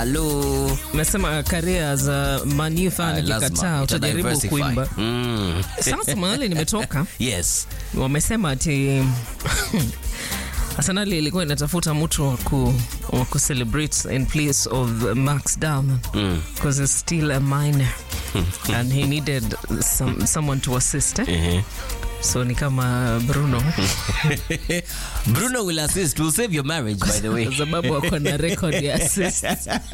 Halo. Umesema career za Man U fan Ah, lazima. ikikataa Ita utajaribu diversify. kuimba. Mm. Sasa mahali nimetoka Yes. wamesema ati Arsenal ilikuwa inatafuta mtu wa ku, wa ku celebrate in place of Max Darman because he's still a minor and he needed some, someone to assist eh? Mhm. so ni kama Bruno Bruno will assist. We'll save your marriage, by the way. kwa sababu ako na record ya assist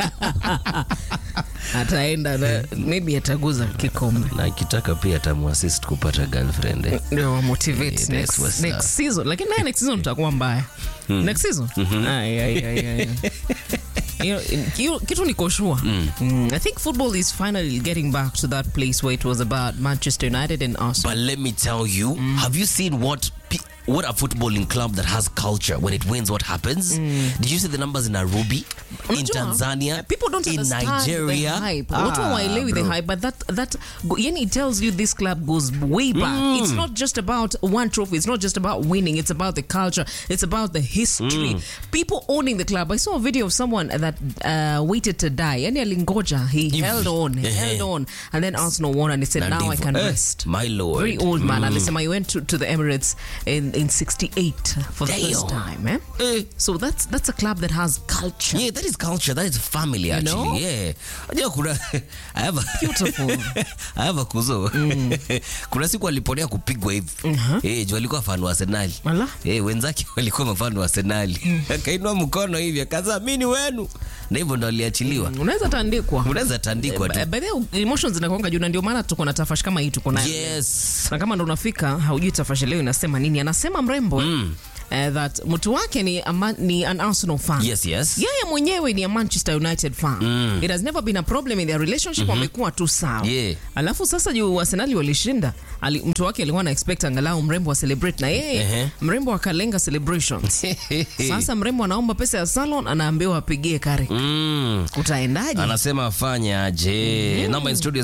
ataenda na maybe ataguza kikombe na akitaka pia atamuassist kupata girlfriend eh. ndio wa motivate Yeah, that's next, what's next up. season lakini naye next season tutakuwa mbaya next season Ai, ai, ai, ai, ai. You know, kitu- kitu niko sure Mm, i think football is finally getting back to that place where it was about manchester united and arsenal But let me tell you, have you seen what pe- what a footballing club that has culture when it wins what happens? Did you see the numbers in Nairobi, in Unajua, Tanzania, people don't in understand Nigeria? the hype. Ah, Watu hawaelewi the bro. hype, but that that yani it tells you this club goes way back. It's not just about one trophy. It's not just about winning. It's about the culture. It's about the history. People owning the club. I saw a video of someone that uh, waited to die. Yani alingoja. He Hivi. held on. He Ehe. held on, and then Arsenal won, and he said, Na "Now I ndivyo. can Eh, rest." my lord. Very old man. Alisema he went to, to the Emirates in in '68 for the first Damn. time. Eh? Eh. So that's that's a club that has culture. Yeah, that is culture. That is family, actually. know? Yeah. Unajua kuna I have a, Beautiful. I have a kuzo. kuna siku aliponea kupigwa hivi. Eh, juu alikuwa fan wa Arsenal. Ala. Eh, wenzake walikuwa mafan wa Arsenal. Akainua mkono hivi akaza mimi ni wenu. Na hivyo ndo aliachiliwa. Unaweza tandikwa. Unaweza tandikwa tu. By by the way, emotions zinakuanga juu na ndio maana tuko na tafashi kama hii tuko nayo. Yes. Na kama ndo unafika haujui tafashi leo inasema nini? Anasema mrembo eh, that mtu wake ni, a man, ni an Arsenal fan. Yes, yes. Yeye mwenyewe ni a Manchester United fan. It has never been a problem in their relationship, wamekuwa tu sawa. Yeah. Alafu sasa juu Arsenal walishinda, ali, mtu wake alikuwa na expect angalau mrembo wa celebrate na yeye Ehe. mrembo akalenga celebrations. Sasa mrembo anaomba pesa ya salon, anaambiwa apigie kare. Mm. Utaendaje? anasema afanya aje number in studio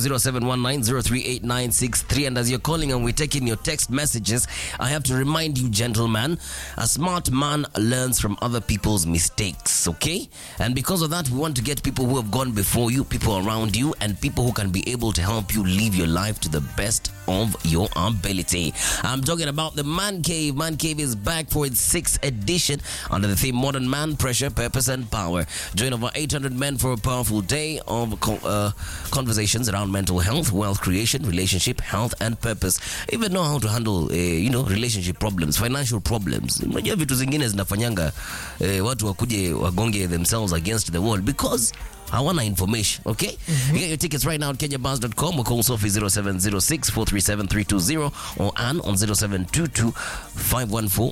0719038963 and as you're calling and we're taking your text messages i have to remind you gentlemen a smart man learns from other people's mistakes okay and because of that we want to get people who have gone before you people around you and people who can be able to help you live your life to the best of your ability i'm talking about the man cave man cave is back for its sixth edition under the theme modern man pressure purpose and power join over 800 men for a powerful day of co- uh, conversations around mental health wealth creation relationship health and purpose even know how to handle uh, you know relationship problems financial problems unajua vitu zingine zinafanyanga uh, watu wakuje wagonge themselves against the wall because hawana information okay you get your tickets right now at kenyabars.com or call sophie 0706 437 320 or ann on 0722 514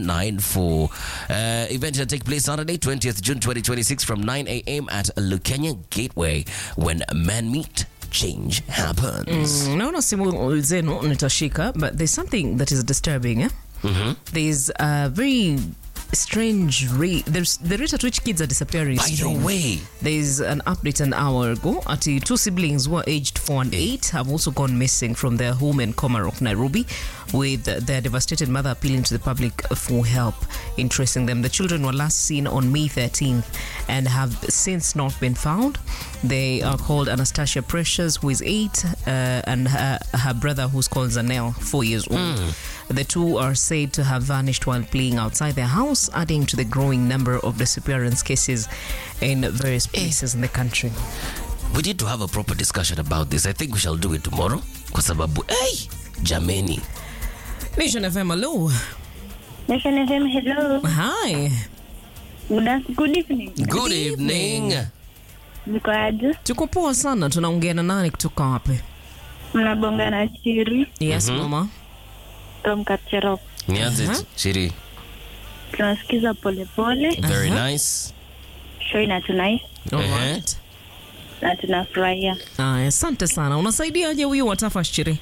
794 uh, event will take place saturday 20th june 2026 from 9 a.m at lukenya gateway when men meet change happens naona simu zenu nitashika but there's something that is disturbing eh? there's a very strange rate there's the rate at which kids are disappearing is by the strange. way There's an update an hour ago. Ati two siblings who are aged four and eight have also gone missing from their home in Komarok, Nairobi, with their devastated mother appealing to the public for help in tracing them. The children were last seen on May 13th and have since not been found. They are called Anastasia Precious, who is eight, uh, and her, her brother, who's called Zanel, four years old. The two are said to have vanished while playing outside their house, adding to the growing number of disappearance cases in various places in the country. we need to have a proper discussion about this i think we shall do it tomorrow kwa sababu hey, jameni Nation FM, hello. Nation FM, hello. Hi. Good, af- good evening. good evening Mko aje? Tuko poa sana. Tunaongea na nani kutoka wapi? Mnabonga na Chiri Yes, mama. from Kapcherop. nianze Uh-huh. shiri Tunasikiza polepole, very nice show inatunai All Ehe. right. na tunafurahia. Aya, asante sana. Unasaidiaje huyu watafa shiri?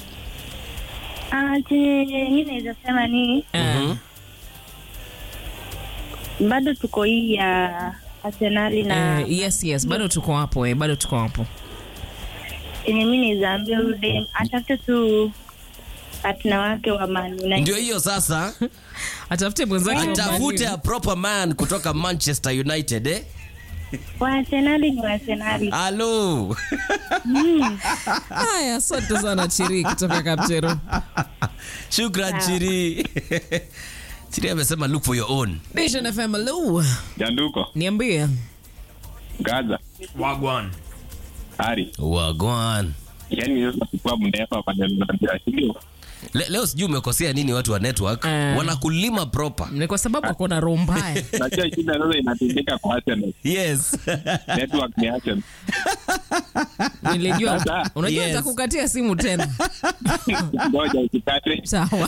Ah, chenye mi naweza sema ni Eh, bado tuko hii ya Arsenali na eh, yes, yes, bado tuko hapo eh, bado tuko hapo. chenye mi naweza ambia huyu dem atafute tu partner wake wa Man United. ndio hiyo sasa Atafute mwenzake wa atafute Man a proper man kutoka manchester united eh? Waarsenali ni Waarsenali. halo haya asante sana chiri kutoka kaptero shukran chiri chiri amesema look for your own nation fm hello Janduko, niambie Gaza, Wagwan. Ari. wagwan Yaani sasa kuwa mndefa pale mnaambia sio? Le, leo sijui umekosea nini watu wa network Eh. wanakulima proper ni kwa sababu akona roho mbaya Unajua shida sasa inatendeka kwa Arsenal. yes Network ni Arsenal. nilijua Sasa, unajua yes. nitakukatia simu tena Ngoja usikate. sawa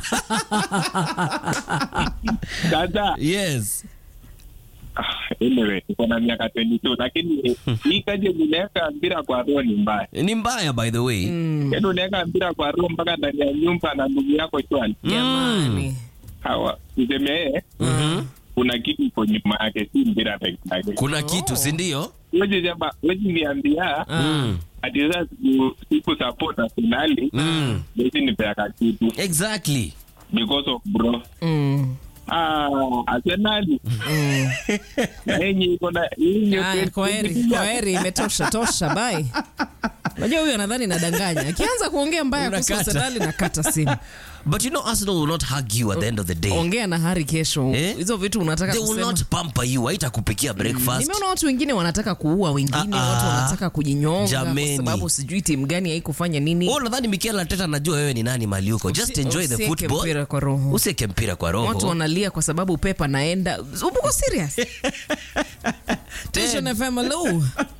Sasa yes anyway, uko na miaka 22 lakini hii kaje unaweka mpira kwa roho ni mbaya. ni mbaya by the way Yaani unaweka mpira kwa roho mpaka ndani ya nyumba na ndugu yako chwani. jamani Hawa useme yeye kuna kitu iko nyuma yake, si mpira peke yake. kuna kitu sindio Wewe jamaa, wewe niambia mm. ati sasa siku- siku support Arsenal mm. basi nipeaka kitu exactly because of bro Mm. ah Arsenal na yenye iko na yenye Haya, kwaheri kwaheri imetosha tosha bai unajua huyu anadhani nadanganya akianza kuongea mbaya kuhusu Unakata. arsenali na kata simu but you know arsenal will not hug you at the end of the day ongea na hari kesho Eh? hizo vitu unataka they will kusema not pamper you haitakupikia breakfast nimeona watu wengine wanataka kuua wengine Ah, ah. watu wanataka kujinyonga Jameni. kwa sababu sijui timu gani haikufanya nini Oh, nadhani Mikel Arteta anajua wewe ni nani mali uko. Just Usi- enjoy the usieke football. mpira kwa roho. Usieke mpira kwa roho. watu wanalia kwa sababu pepa naenda uko serious Station FM hello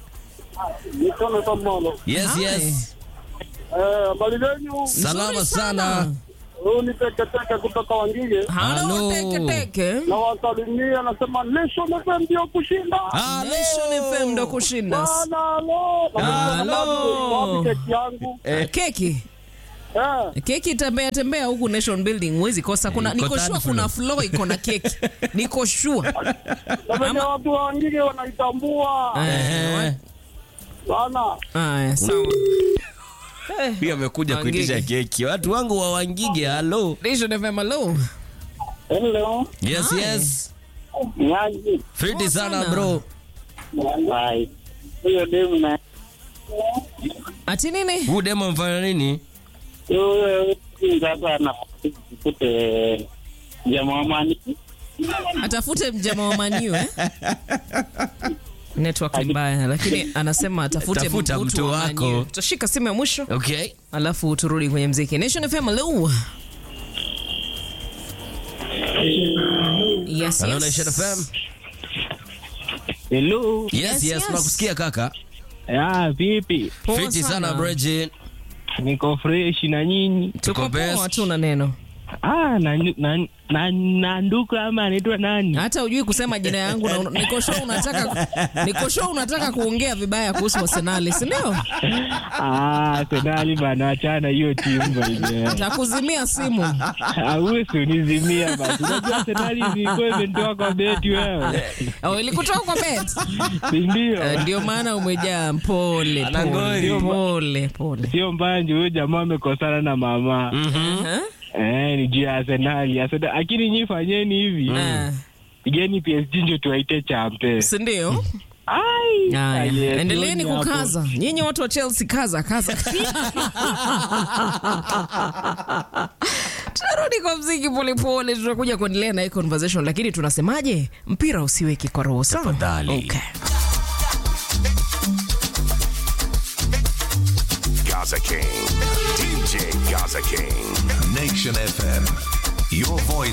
Yes, Hi. yes. habari zenyu Salama Nzuri sana. huu ni teketeke kutoka wangige Hello, Hello. teke teke na wasalimia nasema nation fm ndio kushinda Nation FM ndo kushinda Bana, halo Halo. Wapi keki yangu keki Eh, keki tembea tembea huku nation building huwezi kosa kuna Iko niko third sure floor. kuna floor iko na keki niko sure na venye watu wa wangige wanaitambua Eh, sana haya sawa Pia amekuja Wangige. kuitisha keki. Watu wangu wa Wangige, hello. Nation FM hello hello Yes, Hi. yes. nyaji Fiti Poa sana sana. bro. Bye. huyo demu na ati nini Huu demo mfanya nini? huyo sasa anafute jamaa mani atafute mjama wa maniu eh? network ni mbaya lakini anasema atafute Tafuta mtu mtu wa wako. Man U. tutashika simu ya mwisho Okay. alafu turudi kwenye mziki nation fm hello yes, Hello yes. Nation FM. hello Yes, Yes, yes, yes. nakusikia kaka. ya vipi Poa Fiti sana Bridget. niko fresh na nyinyi tuko Tuko best. poa tu na neno ah na, na, na, na nduku ama anaitwa nani hata ujui kusema jina yangu na una- niko sure unataka niko sure unataka kuongea vibaya kuhusu arsenali si ndio ah senali bana achana hiyo timu bwana takuzimia simu ausi unizimia basi unajua senali ilikuwa imetoka kwa beti wewe oh, ilikutoka kwa bet si ndio Eh, ndio maana umejaa pole Anangori. pole pole pole sio mbaya ndio huyo jamaa amekosana na mama Eh? eh ni juu ya arsenali Arsenal- lakini nyi fanyeni hivi Eh, pigeni psg ndio tuwaite champe si ndio ai Haya, aye, endeleeni sioni hapo. kukaza nyinyi watu wa chelsea kaza kaza tunarudi kwa mziki polepole tutakuja kuendelea na hii conversation lakini tunasemaje mpira usiweki kwa roho sawa Tafadhali. okay. Gaza King. DJ Gaza King. Nation FM. Your voice